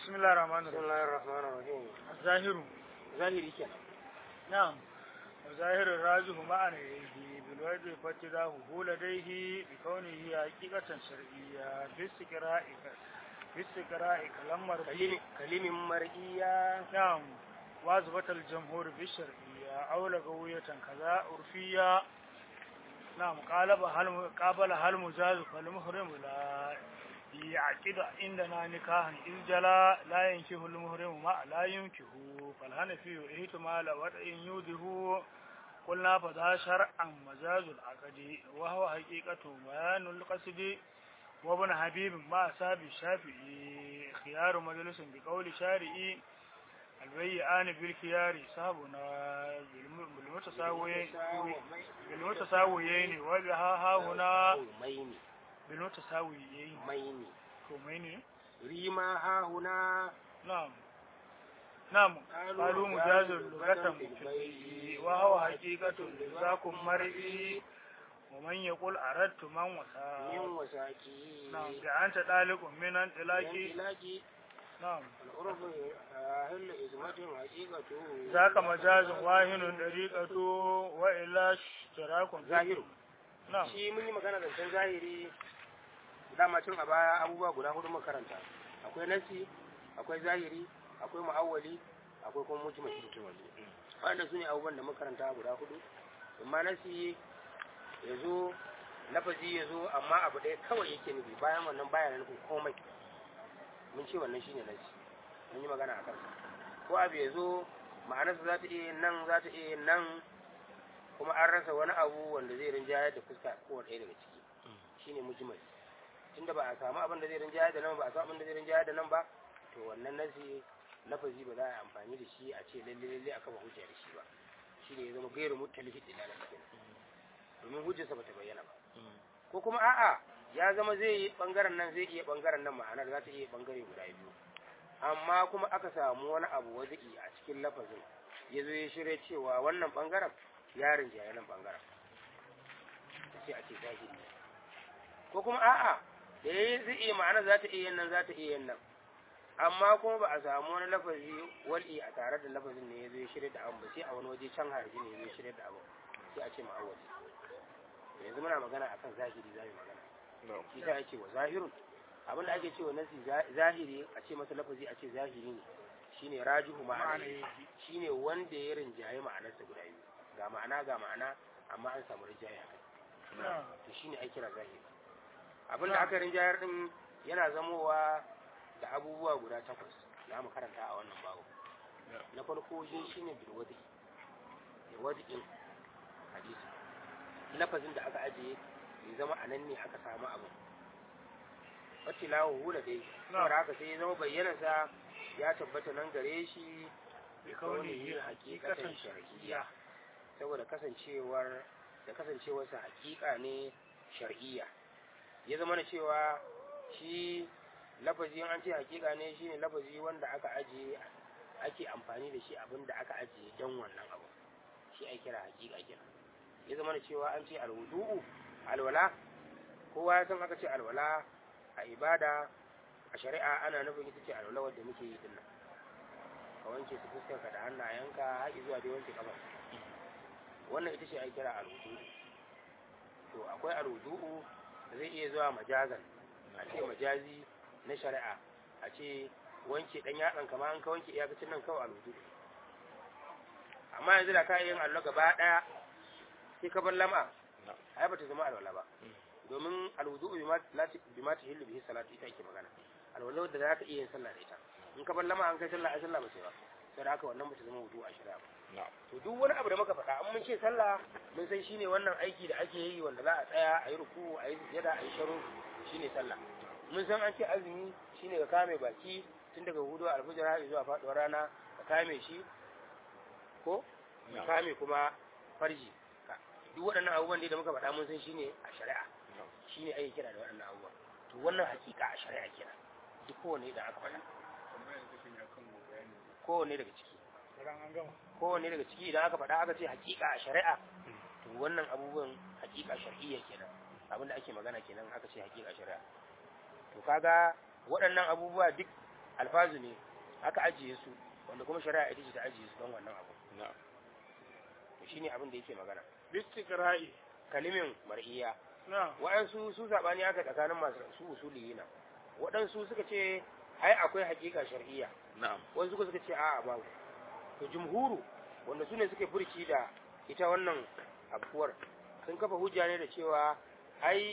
بسم الله الرحمن بسم الرحيم الله الرحمن الرحيم الظاهر zahiri kenan نعم وظاهر الراجح معنى يده بالوجه فاتداه هو لديه بكونه حقيقة شرعية باستقراء باستقراء كلام مربي kalimin mar'iya نعم واثبت الجمهور بالشرعية أو لغوية كذا عرفية نعم قالب هل قابل هل مجاز فالمحرم لا يعقد عندنا نكاحا إذ جلا لا ينكه المحرم ما لا ينكه فالهنفي احتمال وضع يوده قلنا فذا شرعا مجاز العقد وهو حقيقة بيان القصد وابن حبيب ما أصاب الشافعي خيار مجلس بقول شارعي البيعان بالخيار صاحبنا بالمتساويين بالمتساويين وبها ها هنا maini بالمتساويين maini كومين rima ha huna نعم نعم قالوا قالوا مجاز لغة في وهو حقيقة لذاكم مرئي ومن يقول أردت من min وسا wasaki نعم بأنت طالق من انطلاقي ilaki نعم al'urf ahillu ismatin haqiqatu ذاك مجاز واهن طريقة وإلا اشتراك في- zahiru نعم shi mun yi magana zancen zahiri dama tun a baya abubuwa guda hudu makaranta akwai nasi akwai zahiri akwai mu'awwali akwai kuma mujmal wanda su ne abubuwan da makaranta guda hudu amma nasi ya zo lafazi ya zo amma abu ɗaya kawai yake nufi bayan wannan baya nufin komai mun ce wannan shine nasi mun yi magana a kansa ko abu ya zo ma'anarsa za ta iya yin nan za ta iya yin nan kuma an rasa wani abu wanda zai rinjayar da fuska kowane ɗaya daga ciki shine mujmal tunda ba a samu abin da zai rinjayar da nan ba a samu abin da zai rinjayar da nan ba to wannan nasi lafazi ba za a yi amfani da shi a ce lalle lalle a kafa hujja da shi ba shine ya zama gairu mutalifin dilala kenan domin hujjarsa ba ta bayyana ba ko kuma a'a ya zama zai yi bangaren nan zai iya bangaren nan ma'anar za ta iya bangare guda biyu amma kuma aka samu wani abu wazi'i a cikin lafazin ya zo ya shirya cewa wannan bangaren ya rinjaye nan bangaren sai a ce zahiri ko kuma a'a da ya zai iya ma'anar za ta iya yin nan za ta iya yin nan amma kuma ba a samu wani lafazi wal'i a tare da lafazin ne ya zo ya shirya da abu ba sai a wani waje can harji ne ya zo ya shirya da abu sai a ce ma'awali yanzu muna magana akan zahiri za mu magana shi sa yake wa zahirun abin da ake cewa nasi zahiri a ce masa lafazi a ce zahiri ne shine rajihu ma'ana shine wanda ya rinjaye ma'anarsa guda biyu ga ma'ana ga ma'ana amma an samu rinjaye a kai نعم to shine ai kira zahiri abin da aka rinjayar din yana zamowa da abubuwa guda takwas za mu karanta a wannan babu na farko shi shine bil wadi da wadi'in hadisi lafazin da aka ajiye bai zama a nan ne aka samu abu wacce lawo hula dai saboda haka sai ya zama bayyanarsa ya tabbata nan gare shi bi kaunihi hakikatan shar'iyya saboda kasancewar da kasancewarsa hakika ne shar'iyya ya zama na cewa shi lafazi in an ce hakika ne shine lafazi wanda aka ajiye ake amfani da shi abin da aka ajiye don wannan abu shi ai kira hakika kenan ya zama da cewa an ce alwudu'u alwala kowa ya san aka ce alwala a ibada a shari'a ana nufin ita ce alwala wadda muke yi dinnan ka wanke su fuskarka da hannayenka har zuwa dai wanke kafa wannan ita ce ai kira alwudu'u to akwai alwudu'u da zai iya zuwa majazan a ce majazi na shari'a a ce wanke dan yatsan kama an ka wanke iyakacin nan kawai alwudu'u amma yanzu da ka yin allo gaba daya sai ka bar lama ai ba ta zama alwala ba domin alwudu bi ma tahillu bihi salatu ita ake magana alwala da za ka iya yin sallah da ita in ka bar lama an kai sallah ai sallah ba sai ba sai da haka wannan ba ta zama wudu a shari'a ba to duk wani abu da muka faɗa an mun ce sallah mun san shine wannan aiki da ake yi wanda za a tsaya a yi ruku a yi sujada a yi sharo shine sallah mun san an ce azumi shine ka kame baki tun daga hudu alfajir har zuwa faɗuwar rana ka kame shi ko ka kame kuma farji duk waɗannan abubuwan da muka faɗa mun san shine a shari'a shine ake kira da waɗannan abubuwan to wannan hakika a shari'a kenan duk kowanne da aka faɗa kowanne daga ciki an gama kowanne daga ciki idan aka faɗa aka ce hakika a shari'a to wannan abubuwan hakika shar'iyya kenan abinda ake magana kenan aka ce hakika shari'a to kaga waɗannan abubuwa duk alfazu ne aka ajiye su wanda kuma shari'a ita ce ta ajiye su don wannan abu na'am to shine abin da yake magana bistiqra'i kalimin mar'iya na'am waɗansu su zaɓani aka tsakanin masu su usuliyina waɗansu suka ce ai akwai haƙiƙa shar'iyya na'am wasu suka suka ce a'a babu to jumhuru wanda su ne suke furci da ita wannan abuwar sun kafa hujja ne da cewa ai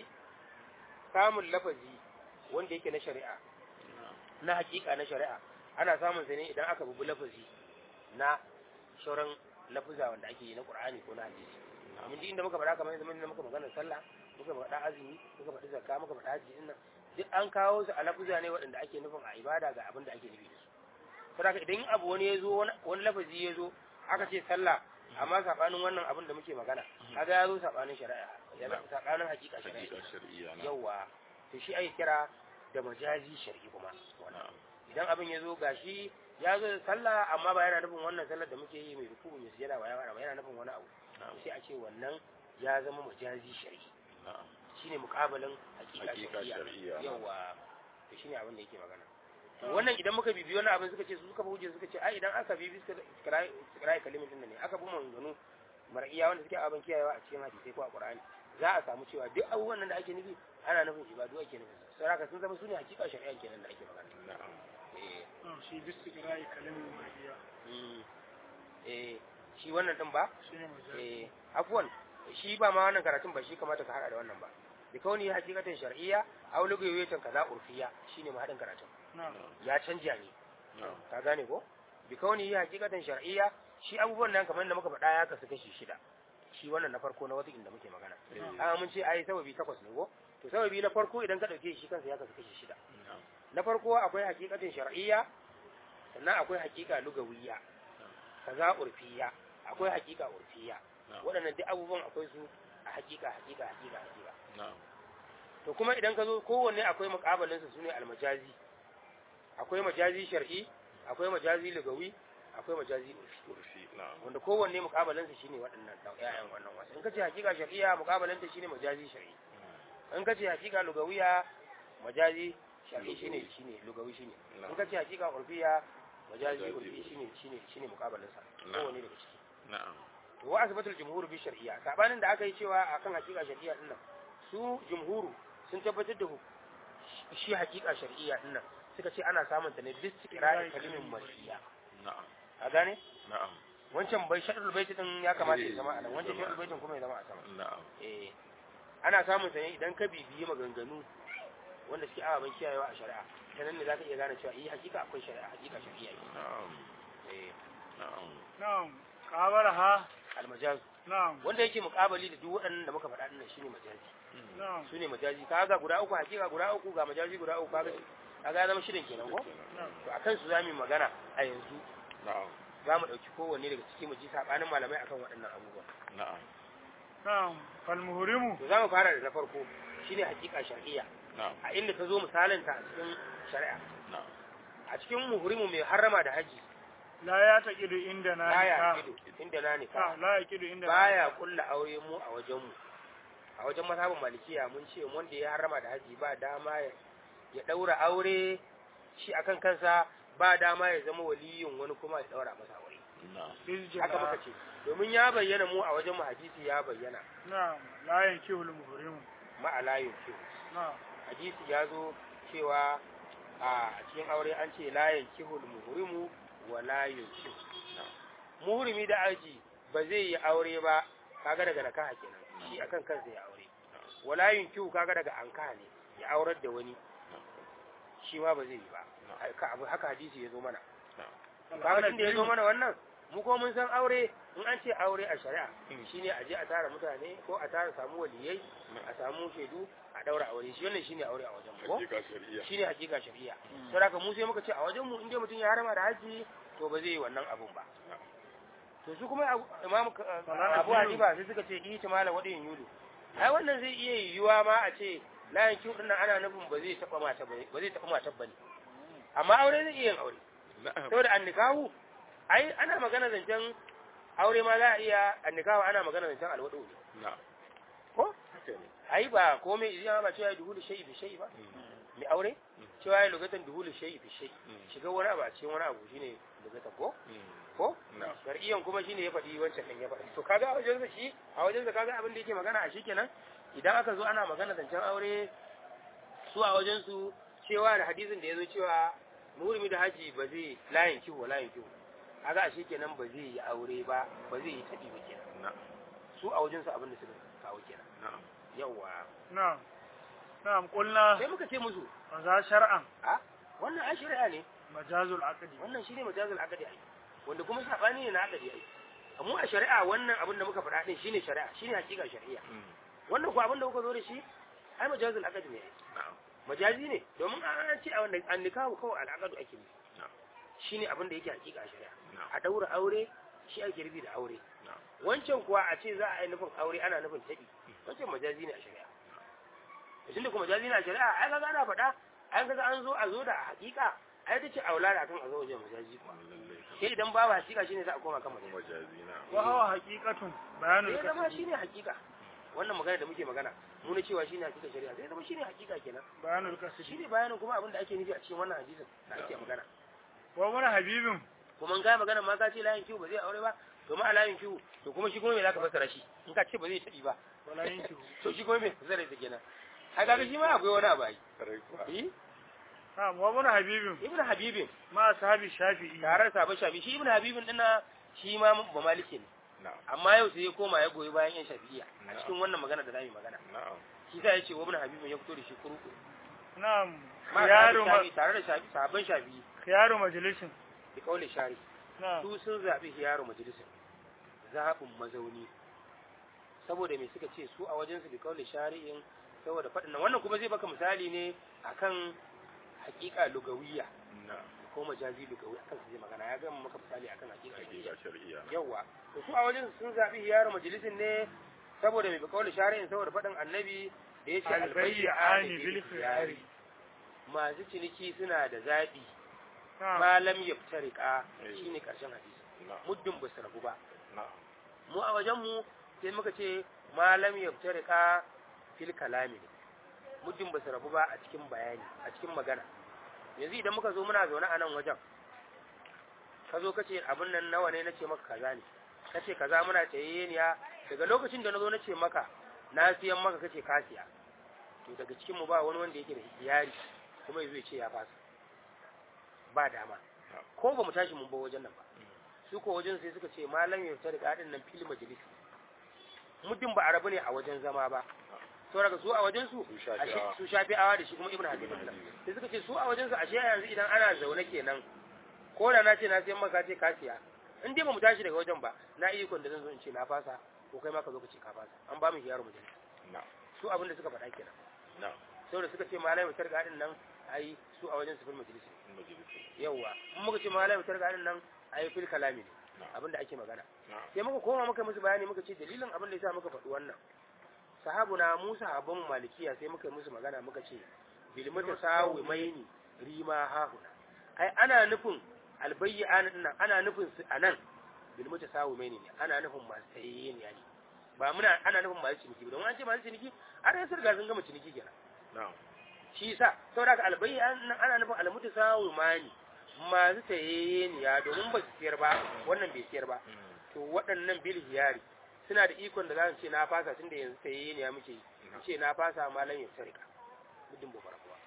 samun lafazi wanda yake na shari'a na haƙiƙa na shari'a ana samun sa ne idan aka bubu lafazi na shauran lafuza wanda ake yi na qur'ani ko na hadisi mun ji inda muka faɗa kamar yanzu mun muka magana sallah muka faɗa azumi muka faɗi zakka muka faɗa hajji din nan duk an kawo su a lafuza ne waɗanda ake nufin a ibada ga abin da ake nufi da su saboda idan abu wani ya zo wani lafazi ya zo aka ce sallah amma sabanin wannan abin da muke magana kaga ya zo sabanin shari'a ya zo sabanin hakika shari'a hakika shar'iyya na'am yawa to shi ake kira da majazi shar'i kuma wannan na'am idan abin ya zo gashi ya zo da sallah amma ba yana nufin wannan sallar da muke yi mai ruku'u mai sujada ba yana ba yana nufin wani abu na'am sai a ce wannan ya zama majazi shar'i na'am shine mukabalin hakika hakika shar'iyya shar'iyya na'am. yawa to shine abin da yake magana to wannan idan muka bibi wannan abin suka ce su suka fi hujja suka ce ai idan aka bibi suka kira kalimin din nan ne aka bi manzanu mar'iya wanda suke abin kiyayewa a cikin hadisi ko a qur'ani za a samu cewa duk abubuwan nan da ake nufi ana nufin ibadu ake nufi sai haka sun zama su ne hakika shari'a kenan da ake magana na'am eh na'am shi bistiqra'i kalamin mariya mm, eh shi wannan din ba shine majazi eh afwan shi ba ma wannan karatun ba shi kamata ka hada da wannan ba bi kauni hakikatan shar'iyya aw lugawiyatan kaza urfiya shine ma hadin karatun na'am ya canja ne na'am ka gane ko bi kauni hakikatan shar'iyya shi abubuwan nan kamar da muka faɗa ya kasu kashi shida shi wannan na farko na wata inda muke magana Eh, a mun ce ai sababi takwas ne ko to sababi na farko idan ka dauke shi kansa ya kasu kashi shida na'am na farko akwai hakikatin shar'iyya sannan akwai hakika lugawiyya kaza urfiya akwai hakika urfiya na'am waɗannan duk abubuwan akwai su a hakika hakika hakika hakika na'am to kuma idan ka zo kowanne akwai muƙabalin su sune almajazi akwai majazi shar'i akwai majazi lugawi akwai majazi urfi kurfi na'am wanda kowanne muƙabalin su shine waɗannan da ƴaƴan wannan wasu in ka ce hakika shar'iyya muƙabalin ta shine majazi shar'i in ka ce hakika lugawiya majazi shar'i shine shine lugawi shine in ka ce hakika urfiya majazi Majazi urfi urfi. shine shine shine muƙabalin sa Na'am. kowanne daga ciki na'am to wa asbatul jumhur bi shar'iyya sabanin da aka yi cewa akan hakika shar'iyya din nan su jumhuru sun tabbatar da hu- shi hakika shar'iyya din nan suka ce ana samun ta ne bis tiqra'i kalimin mar'iyya na'am a gane na'am wancan bai shaɗul baiti din ya kamata ya Eh, zama a nan wancan zama. shaɗul baitin kuma ya zama a sama na'am eh ana samun ta ne idan ka bibiyi maganganu wanda suke ababen kiyayewa a shari'a ta nan ne za ka iya gane cewa eh hakika akwai shari'a hakika shar'iyya ne na'am eh na'am na'am qabalaha almajaz na'am wanda yake muƙabali da duk waɗannan da muka faɗa din nan shine majazi na'am su ne majazi kaga guda uku hakika guda uku ga majazi guda uku kaga kaga ya zama shirin kenan ko na'am to akan su zamu yi magana a yanzu na'am za mu ɗauki kowanne daga ciki mu ji sabanin malamai akan waɗannan abubuwa na'am na'am fal muhrimu to za mu fara da na farko shine hakika shar'iyya na'am a inda ta zo misalin ta a cikin shari'a na'am a cikin muhrimu mai harrama da haji la ya taqidu inda na baya nikah. kido inda na ne Ah, la yaqidu inda na baya kulla aure mu a wajen mu a wajen mazhabin malikiya mun ce wanda ya harrama da haji ba dama ya ya daura aure shi akan kansa ba dama ya zama waliyin wani kuma ya daura masa aure na'am nikah. haka muka ce domin ya bayyana mu a wajen mu hadisi ya bayyana na'am la yankihu al muhrimu ma'alayin kiwo na'am hadisi ya zo cewa a cikin aure an ce layin kihul muhrimu wa layin kihu muhrimi da aji ba zai yi aure ba kaga daga nakaha kenan shi akan kansa ya aure wa layin kihu kaga daga ankaha ne ya aurar da wani shi ma ba zai yi ba haka abu- haka hadisi ya zo mana kaga tunda ya zo mana wannan mu ko mun san aure in an ce aure a shari'a shine a je a tara mutane ko a tara samu waliyai a samu shaidu a daura aure shi wannan shine aure a wajen mu ko hakika shar'iyya shine hakika shari'a sai haka mu sai muka ce a wajen mu inda mutum ya harama da haji to ba zai yi wannan abun ba to su kuma Abu- imam Salat abu biyu. hanifa sai suka ce ita mala wadin yulu ai wannan zai iya yiwuwa ma a ce layin kiwo din nan ana nufin ba zai taba mata ba ba zai taba mata bane amma aure zai iya yin aure na'am saboda annikahu ai ana magana zancen aure ma za a iya annikahu ana magana zancen alwado ne na'am ko haka ne ai ba komai idan ba cewa duhu da shayi da shayi ba mai aure cewa ya lugatan duhulu shay'i fi shay'i Mm. shiga wani abu a cikin wani abu shine lugatan ko Mm. ko Na. shar'iyyan kuma shine ya faɗi wancan din ya faɗi to kaga a wajen sa shi a wajen sa kaga abin da yake magana a shikenan idan aka zo ana magana zancen aure su a wajen su cewa da hadisin da ya zo cewa murimi da haji ba zai layin kiwo layin kiwo kaga a shikenan ba zai yi aure ba ba zai yi taɗi ba kenan Na. su a wajen su abin da suka kawo kenan Na'am. yawa na'am na'am qulna sai muka ce musu fa za shar'an a wannan ai shari'a ne majazul aqdi wannan shine majazul aqdi ai wanda kuma sabani ne na aqdi ai amma a shari'a wannan abin da muka faɗa din shine shari'a shine hakika shari'a Mm. wannan ko abin da kuka zo da shi ai majazul aqdi ne ai Na'am. majazi ne domin an ce a wannan an nikahu kawai al'aqdu ake nufi Na'am. shine abin da yake hakika a shari'a Na'am. a daura aure shi ake rubi da aure Na'am. wancan kuwa a ce za a yi nufin aure ana nufin tabi wancan majazi ne a shari'a tun da kuma majazi ne a shari'a ai kaga ana faɗa ai kaga an zo a zo da hakika ai ta ce aula da akan a zo wajen majazi kuwa Lallai. sai idan babu hakika shine za a koma kan majazi Majazi na. wa huwa haqiqatun bayanul sai zama kasbi shine hakika wannan magana da muke magana mu ne cewa shine hakika shari'a sai zama shine hakika kenan bayanul kasbi shine bayanin kuma abin da ake nufi a cikin wannan hadisin da ake magana wa mun habibin kuma in kai magana ma ka ce layin kiwo ba zai aure ba to ma a layin kiwo to kuma shi kuma me zaka fassara shi in ka ce ba zai tabi ba wala yankihu to shi kuma me fassara ita kenan ai kaga shi ma akwai wani abu ai Karai kuwa. eh na'am wa mun habibin ibnu habibin ma sahabi shafi'i tare da sabon shafi shi ibnu habibin dinna shi ma ba maliki ne Na'am. amma yau sai ya koma ya goyi bayan yan shafi'iyya a Na'am. cikin wannan magana da zamu yi magana Na'am. shi sa yace wa ibnu habibin ya fito da shi kurku na'am ma khiyaru ma shafi tare da shafi sabon shafi khiyaru majlisin da kauli shari na'am su sun zabi hiyaru majalisin zaɓin mazauni saboda me suka ce su a wajen su bi kauli shari'in saboda faɗin nan wannan kuma zai baka misali ne akan hakika lugawiyya Na'am. ko majazi lugawi akan su zai magana ya gama maka misali akan hakika lugawiyya Hakika shar'iyya. yawa to su a wajen sun zabi hiyaru majalisin ne saboda me bi kauli shari'in saboda faɗin annabi da yace albayyani bil khiyari masu ciniki suna da zaɓi na'am malam yaftarika Eh. shine karshen hadisi Na'am. muddin ba su rabu ba Na'am. mu a wajenmu sai muka ce malam yaftarika fil kalami ne muddin ba su rabu ba a cikin bayani a cikin magana yanzu idan muka zo muna zaune a nan wajen ka zo ka ce abin nan nawa ne na ce maka kaza ne ka ce kaza muna tayayyeniya daga lokacin da na zo na ce maka na siyan maka kace ka siya to daga cikin mu ba wani wanda yake da iyari kuma yazo ya ce ya fasa ba dama ko ba mu tashi mun ba wajen nan ba su ko wajen sai suka ce malam ya fita daga hadin nan fil majalis muddin ba arabu ne a wajen zama ba to daga su a wajen su Su Shafi'awa. ashe su shafi'awa da shi kuma ibnu habib Ibn Habib. sai suka ce su a wajen su ashe yanzu idan ana zaune kenan ko da na ce na siyan maka ce ka siya in dai ba mu tashi daga wajen ba na iya ikon da zan zo in ce na fasa ko kai ma ka zo ka ce ka fasa an ba mu hiyaru majalis Na'am. su abin da suka faɗa kenan Na'am. saboda suka ce malam ya fita daga hadin nan ai su a wajen su fil majalis Majalisi. yawwa in muka ce malam ya fita daga hadin nan ai fil kalami ne Na'am. abin da ake magana Na'am. sai muka koma muka musu bayani muka ce dalilin abin da yasa muka faɗi wannan sahabuna mu sahabban malikiya sai muka yi musu magana muka ce bil mutasawi maini rima hahuna ai ana nufin albayyan nan ana nufin su anan bil mutasawi maini ne ana nufin masu tayyin yani ba muna ana nufin masu ciniki ba don an ce masu ciniki har sai riga sun gama ciniki kenan Na'am. shi yasa saboda haka albayyan nan ana nufin almutasawi mani masu tayyin ya domin ba su siyar ba wannan bai siyar ba Mm. to waɗannan bil hiyari suna da ikon da za su ce na fasa tun da yanzu sai ne ya muke yi Na'am. ce na fasa malam ya sarika gudun ba kuwa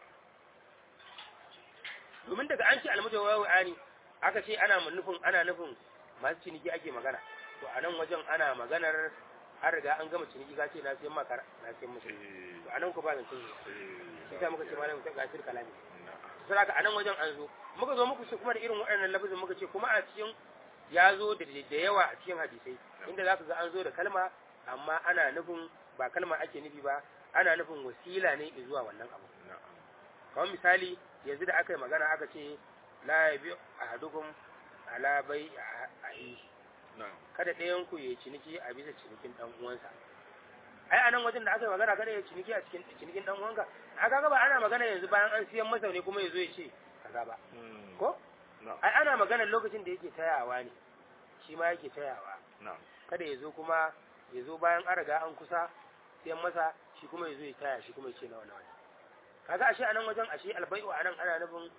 domin daga an ce almuta wa ani aka ce ana nufin ana nufin masu ciniki ake magana to a nan wajen ana maganar an riga an gama ciniki ka ce na siyan maka na siyan musu Eh. to a nan ku ba zancen shi Eh. shi sa muka ce malam ya gasir kalami Na'am. saboda a nan wajen an zo muka zo muku ce kuma da irin waɗannan lafazin muka ce kuma a cikin ya zo da da yawa a cikin hadisai inda za ka ga an zo da kalma amma ana nufin ba kalma ake nufi ba ana nufin wasila ne zuwa wannan abu Na'am. kamar misali yanzu da aka yi magana aka ce la yabi ahadukum ala bai a yi Na'am. kada ɗayan ku ya ciniki a bisa cinikin dan uwansa ai anan wajen da aka yi magana kada ya ciniki a cikin cinikin dan uwanka a kaga ba ana magana yanzu bayan an siyan masa ne kuma ya zo ya ce kaza ba Mm. ko Na'am. ai ana magana lokacin da yake tayawa ne shi ma yake tayawa Na'am. kada ya zo kuma ya zo bayan an riga an kusa siyan masa shi kuma ya zo ya taya shi kuma ya ce nawa nawa ne kaga ashe anan wajen ashe albai'u anan ana nufin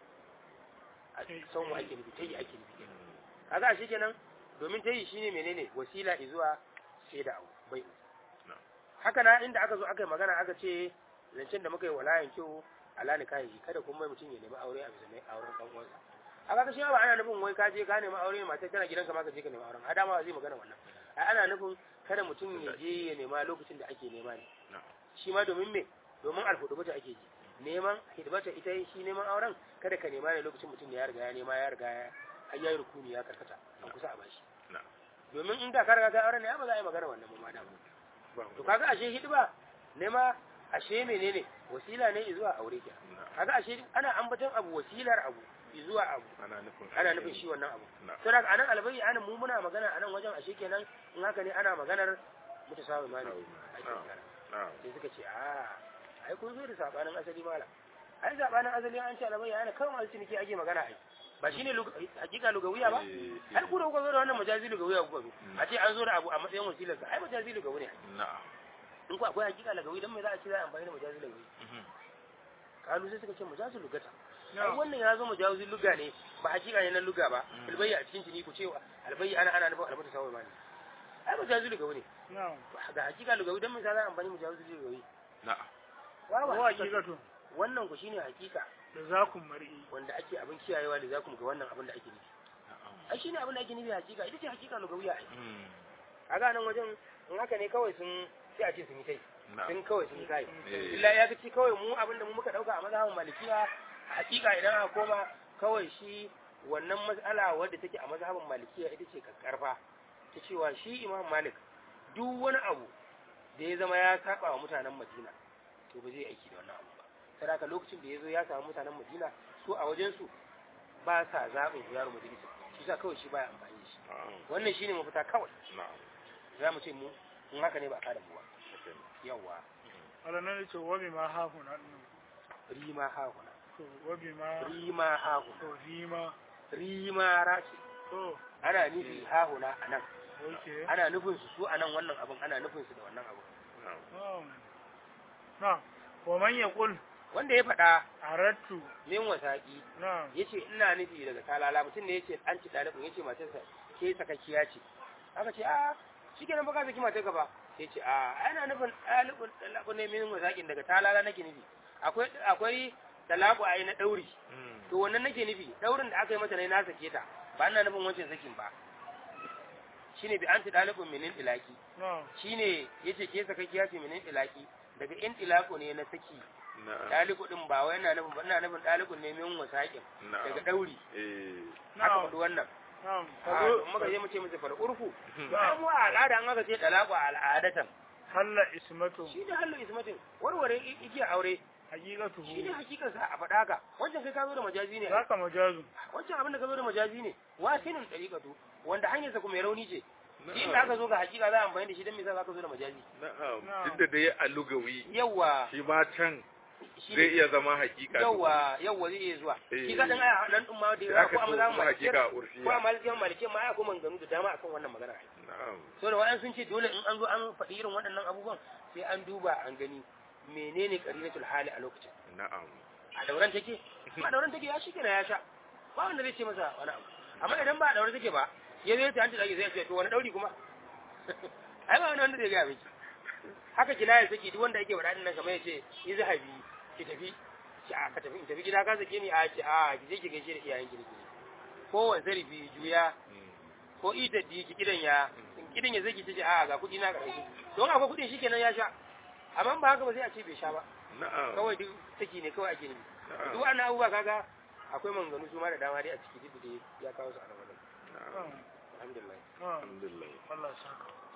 a Tayi. son ake nufi tayi ake nufi kenan kaga ashe kenan domin tayi shine menene wasila zuwa sai da abu bai'u Na'am. haka na inda aka zo aka yi magana aka ce zancen da muka yi walayan kyau ala ni kai kada kuma mutum ya nemi aure a bisa mai auren dan uwansa a kaga shi ba ana nufin wai ka je ka nemi aure mata tana gidanka ma ka je ka nemi auren adama ba zai magana wannan ai ana nufin kada mutum ya je ya nema lokacin da ake nema ne Na'am. shi ma domin me domin alhudubata ake ji neman hidimata ita shi neman auren kada ka nema ne lokacin mutum ya riga ya nema ya riga ya har yayi rukuni ya karkata an kusa a bashi Na'am. domin in da ka riga ka auren ne ai ba za a yi magana wannan ba ma da Ba to kaga ashe hidima nema ashe menene wasila ne zuwa aure ke Na'am. kaga ashe ana ambaton abu wasilar abu zuwa abu Ana nufin ana nufin shi wannan abu Na'am. to daga anan albayi anan mu muna magana anan wajen ashe kenan in haka ne ana maganar mutasawi mani ake Na'am. magana Na'am. sai suka ce a ai kun zo da sabanin asali mala ai sabanin asali an ce albayi ana kawai masu ciniki ake magana ai ba shine lug- hakika lugawiya ba Eh, har ku da kuka zo da wannan majazi lugawiya kuka zo a ce an zo da abu a matsayin wasilarsa ai majazi lugawi ne Na'am. in ku akwai hakika lagawi dan me za a ce za a amfani da majazi lagawi Mhm. kalu sai suka ce majazi lugata ai na'am wannan ya zo majazi luga ne ba hakika ne na luga ba Mm. albayya a cikin cini ku ce albayya ana ana nufin albata sawai mani ai majazi lugawi ne na'am ga hakika lugawi dan me za a amfani majazi lugawi Na'am. wa ba wa hakika hakikatu wannan ku shine hakika da zakun mar'i wanda ake abin kiyayewa da za ku ga wannan abin da ake nufi Na'am. ai shine abin da ake nufi hakika ita ce hakika lugawiya ai Mm. kaga nan wajen in haka ne kawai sun sai a ce sun yi tai Na'am. sun kawai sun yi kai Eh. illa ya kace kawai mu abin da mu muka dauka a mazhabin malikiya hakika idan aka koma kawai shi wannan mas'ala wadda take a mazhabin malikiya ita ce kakkarfa ta cewa shi imam malik duk wani abu da ya zama ya saba wa mutanen madina to ba zai aiki da wannan abu ba sai haka lokacin da ya zo ya samu mutanen madina su a wajen su ba sa zaɓin yaro majalisa shi sa kawai shi baya amfani da shi Na'am. wannan shine mafita kawai Na'am. za mu ce mu in haka ne ba a kada mu ba Okay. yawwa alanan ce wabi ma hahuna din rima hahuna to wabi ma rima hahuna to rima rima rashi to ana nufi hahuna a nan okay ana nufin su su a nan wannan abin ana nufin su da wannan abin Na'am. na'am na'am wa man yaqul wanda ya faɗa aradtu min wasaƙi na'am ya ce ina nufi daga talala mutum ne ya ce an ci ɗalibin ya ce matarsa ke sakakkiya ce aka ce a shi kenan baka saki matar ka ba sai ce a ana nufin ɗalibin ɗalibin ne min wasaƙin daga talala nake nufi akwai akwai talaku a yi na ɗauri Mm. to wannan nake nufi ɗaurin da aka yi mata ne na sake ta ba ina nufin wancan sakin ba shine bi an ci ɗalibin minin ilaki na'am shine yace ke sakakkiya ce minin ilaki daga in ilako ne na saki Na'am. ɗaliku ɗin ba wai ina nufin ba ina nufin ɗalikun ne min wasaƙin daga Na'am. ɗauri Eh. aka na'am faɗi wannan na'am a kazo muka je mu ce musu fal urfu Mhm. ba mu a al'ada an aka ce talaku a al'adatan halla ismatu shi ne hallu ismatin warware i- igiyar aure haqiqatuhu shi ne hakikan sa a faɗa haka wancan kai ka zo da majazi ne zaka majazu wancan abin da ka zo da majazi ne wasinin dariqatu wanda hanyar sa kuma mai rauni ce Na'am. shi inda aka zo ga hakika za a amfani da shi dan me za ka zo da majazi Na'am. Na'am. Duk da dai a lugawi yawa shi ma can shi zai ne iya zama hakika. yawa yawa zai iya zuwa Eh. shi ka dan aya nan din ma da Sai yawa aka ko amma so za mu kuma hakika malikiyar ko a urfiya. malikiyar malikiyar ma ya ko manganu da dama akan wannan magana Na'am. so da wa'an sun ce dole in an zo an faɗi irin waɗannan abubuwan sai an duba an gani menene qarinatul hali a lokacin Na'am. a dauran take ba dauran take ya shi kenan ya sha ba wanda zai ce masa wani abu amma idan ba a daure take ba ya zai ta hanci da zai ce to wani dauri kuma ai ba wani wanda zai ga miki haka kinaya take duk wanda yake faɗa din nan kamar yace yi zahabi ki tafi ki a ka tafi in tafi gida ka sake ni a ki a ki je ki gaishe da iyayen ki ne ko wani zarifi juya Mm. ko ita di ki kidan ya in kidan ya zai ki ce a ga kuɗi na ƙarshe don akwai kuɗin shikenan ya sha amma ba haka ba sai a ce bai sha ba Na'am. kawai duk take ne kawai ake nufi Na'am. duk wannan abubuwa kaga akwai manganu su ma da dama dai a ciki duk da dai ya kawo su a nan wajen Na'am. na'am alhamdulillah na'am Alhamdulillah. Allah saka